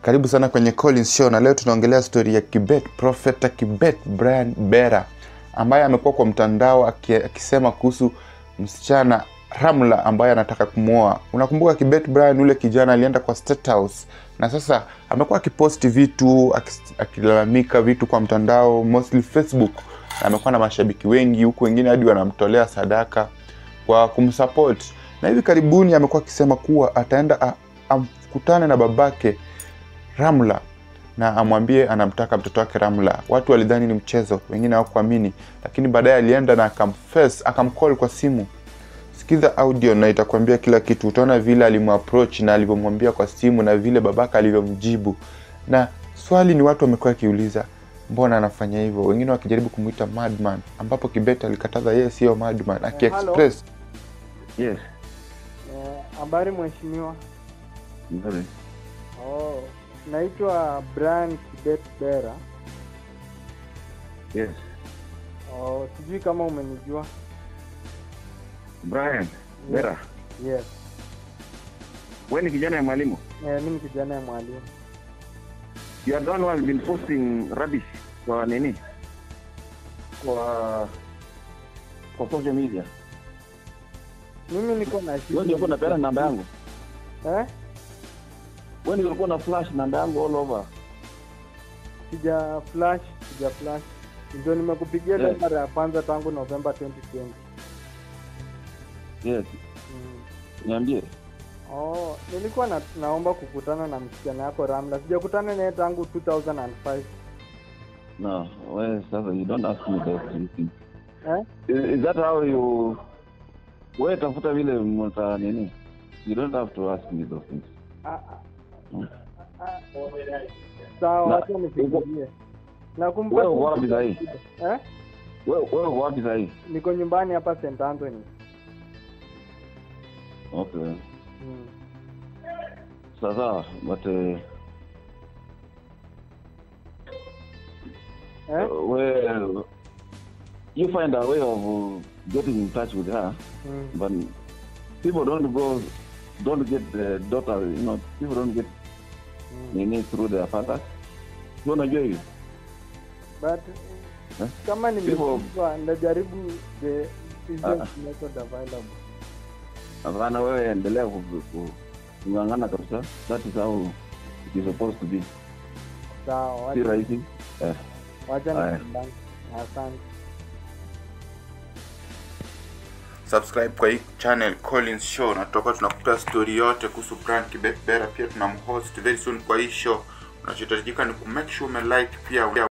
Karibu sana kwenye Collins Show, na leo tunaongelea stori ya Kibet, Profeta Kibet Brian Bera ambaye amekuwa kwa mtandao aki- akisema kuhusu msichana Ramla ambaye anataka kumwoa. Unakumbuka Kibet Brian, yule kijana alienda kwa State House na sasa amekuwa akiposti vitu akis- akilalamika vitu kwa mtandao mostly Facebook, na amekuwa na mashabiki wengi huku, wengine hadi wanamtolea sadaka kwa kumsupport, na hivi karibuni amekuwa akisema kuwa ataenda a- amkutane na babake Ramla na amwambie anamtaka mtoto wake Ramla. Watu walidhani ni mchezo, wengine hawakuamini, lakini baadaye alienda na akamface, akamcall kwa simu. Sikiza audio na itakwambia kila kitu. Utaona vile alimapproach na alivyomwambia kwa simu na vile babaka alivyomjibu. Na swali ni watu wamekuwa wakiuliza mbona anafanya hivyo, wengine wakijaribu kumuita madman, ambapo Kibet alikataza yeye siyo madman, akiexpress Yes. Eh, Habari mheshimiwa. Nzuri. Oh, naitwa Brian Kibet Bera. Yes. Oh, sijui kama umenijua. Brian, Bera. Yes. Wewe ni kijana ya mwalimu? Eh, mimi ni kijana ya mwalimu. You are the one who has been posting rubbish kwa nini? Kwa kwa social media. Mimi niko na Wewe ndio ulikuwa unapeana namba yangu. Eh? Wewe ndio ulikuwa una flash namba yangu all over. Sija flash, sija flash. Ndio nimekupigia Yes. yes. mara ya kwanza tangu Novemba 2020. Yes. Mm. Niambie. Oh, nilikuwa na, naomba kukutana na msichana yako Ramla. Sijakutana naye tangu 2005. No, wewe sasa you don't ask me those things. Eh? Is, is that how you wewe tafuta vile mta nini? You don't have to ask me those things. Ah, ah, Hmm. ah. Sawa, Na- wacha nifikirie. Nakumbuka Wewe uko wapi sahii? Eh? Wewe wewe uko wapi sasa hivi? Niko nyumbani hapa St Anthony. Okay. Mm. Sasa but uh, Eh? Uh, well, you find a way of uh, getting in touch with her, Mm. but people don't go, don't get the daughter, you know, people don't get Mm. nini through their fathers. Si unajua hivi? But Eh? kama People- nimekuwa ndajaribu the easiest Ah. method available. Hapana, wewe endelea ku- ku- kung'ang'ana kabisa. That is how it is supposed to be. Sawa, Si wacha- rahisi. Eh, wacha Haya. nipambane. Asante. subscribe kwa hii channel Collins Show, na tutakuwa tunakupea story yote kuhusu Brian Kibet Bera. Pia tunamhost very soon kwa hii show. Unachohitajika ni kumake sure umelike pia